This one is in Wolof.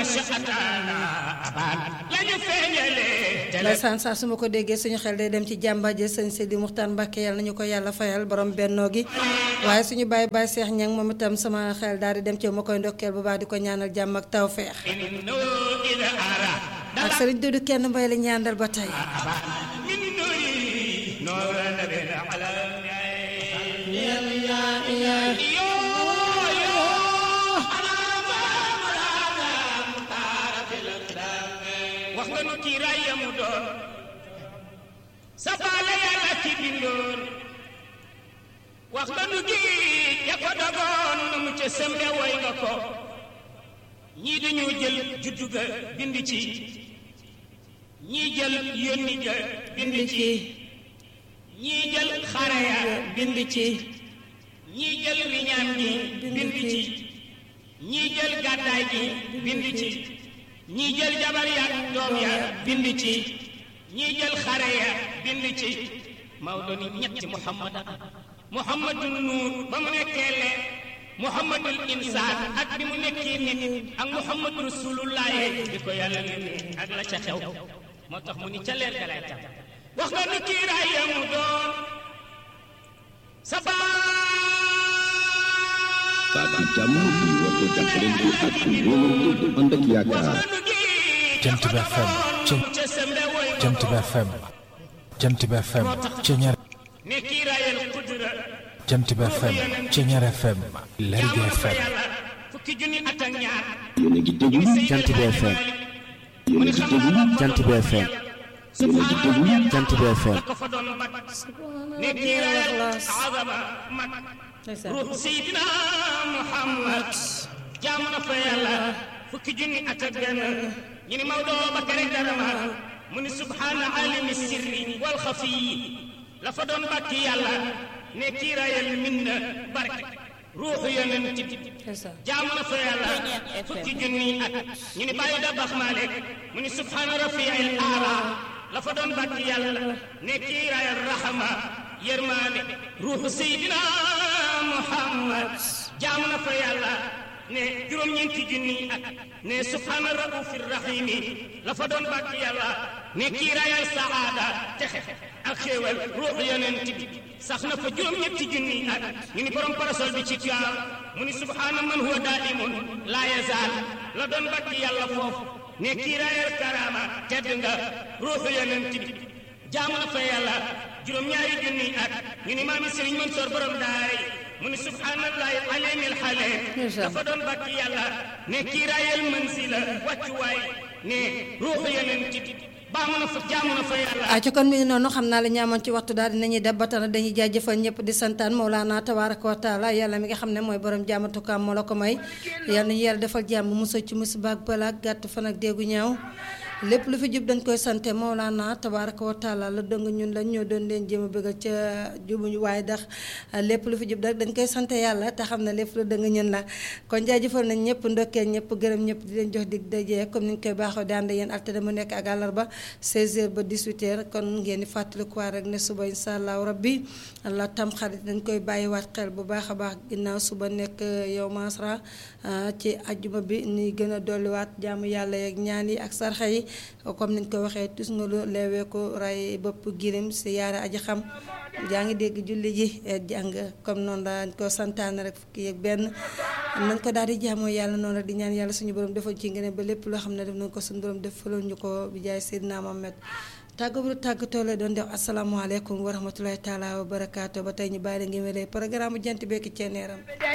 ndeysaan saa su ma ko déggee suñu xel day dem ci jàmbaje sëñ Sidi Muxtaan Mbàkke yàlla nañu ko yàlla fayal borom bennoo gi waaye suñu bàyyi bàyyi Seex Ñang moom itam sama xel daal di dem ci ma koy ndokkeel bu baax di ko ñaanal jàmm ak tawfeex ak sëriñ Dudu kenn mbay la ñaandal ba tey wax nga nu kiiraay yamu doon sa baale yàlla ci bindoon wax nga nu gi ya ko dogoon na mu ca sembe woy nga ko ñii dañoo jël juddu ga bind ci ñii jël yónni ga bind ci ñii jël xare ya bind ci ñii jël riñaan gi bind ci ñii jël gàddaay gi bind ci ñii jël jabar ya doom ya bind ci ñii jël xare ya bind ci Maodo ni ñetti Muhammad Muhammadul nuur ba mu nekkee leer Muhammadul insaan ak bi mu nekkee nit ak Muhammadu rasulullahi di ko yàlla ne ak la ca xew moo tax mu ni ca leer ga lay tam wax nga ni kiiraay ya mu doon sa baati jàmm bi woote jàppalante ak wóolante ànd ak yaakaar Jant bi FM Jant bi FM Jant bi FM Ceñeer ne kiiraayal kudura Jant bi FM Ceñeer FM Lergui FM fukki junni at ak ñaar yéen a ngi déglu Jant bi FM yéen a ngi déglu Jant bi FM yéen a ngi déglu Jant bi FM ko fa doon bat ne kiiraayal azama mat ruux Seydina Muhammad jaamu na fa yàlla fukki junni at ak benn ñu ni Maodo ba kere darama mu ni subhaana alimi sirri wal xafiyi la fa doon bàkki yàlla ne kiiraayal min na barke ruuxu yonent bi jaamu na fa yàlla fukki junni at ñu ni bàyyi da bax maalik mu ni subhaana rafiil aala la fa doon bàkki yàlla ne kiiraayal rahama yërmaane ruuxu Seydina Muhammad jaamu na fa yàlla ne juróom-ñeenti junni at ne subhaana raufi rahimi la fa doon bàkk yàlla ne kiiraayal saada texe ak xéewal ruuxu yonent bi sax na fa juróom-ñetti junni at ñu ni borom parasol bi ci tuyaam mu ni subhaana man huwa daimun laa yazaal la doon bàkk yàlla foofu ne kiiraayal karama tedd nga ruuxu yonent bi jaamu na fa yàlla juróom-ñaari junni at ñu ni maami Sëriñ Mansoor borom daay mu ni subhaanallahi alimil xale dafa doon bàkk yàlla ne kiiraayal mansila wàccuwaay ne ruuxu yonent bi baamu na fa jaamu na fa yàlla ah ci kon mi ngi noonu xam naa la ñaamoon ci waxtu daal dinañuy def ba tana dañuy jaajëfal ñëpp di santaan Mawlaana tabaaraka wa taala yàlla mi nga xam ne mooy borom jaamatukaam moo la ko may yàlla nañu yàlla defal jàmm musa ci musiba ak balaa gàtt fan ak déggu ñaaw lépp lu fi jub dañ koy sante Mawlaana tabaaraka wa taala la dëng ñun lañ ñoo doon leen jéem a bëggal ca jubuñu waaye ndax lépp lu fi jub rek dañ koy sante yàlla te xam ne lépp lu dëng ñun la kon jaajëfal nañ ñëpp ndokkeel ñëpp gërëm ñëpp di leen jox dig dajee comme ni ñu koy baaxoo di ànd yéen altine mu nekk ak àllarba 16h ba 18h kon ngeen di fàttalikuwaat rek ne suba incha allahu rabbi allah tam xarit dañ koy bàyyiwaat xel bu baax a baax ginnaaw suba nekk yow masra ci ajjuma bi ni gën a dolliwaat jaamu yàlla yeeg ñaan yi ak sarxa yi comme niñ ko waxee tus nga lu leeweeku ray bopp girim si yaara aji xam jaa ngi dégg julli ji jàng comme noonu dañ ko santaane rek fukki yeeg benn nañ ko daal di jaamoo yàlla noonu rek di ñaan yàlla suñu borom defal ci ngeen ba lépp loo xam ne def nañ ko suñu borom defaloon ñu ko bi jaay Seydina Mohamed tàggu bu tàggatoo la doon def asalaamaaleykum wa rahmatulahi taala wa barakaatu ba tey ñu bàyyi la ngi wélee programme jant bekki ceeneeram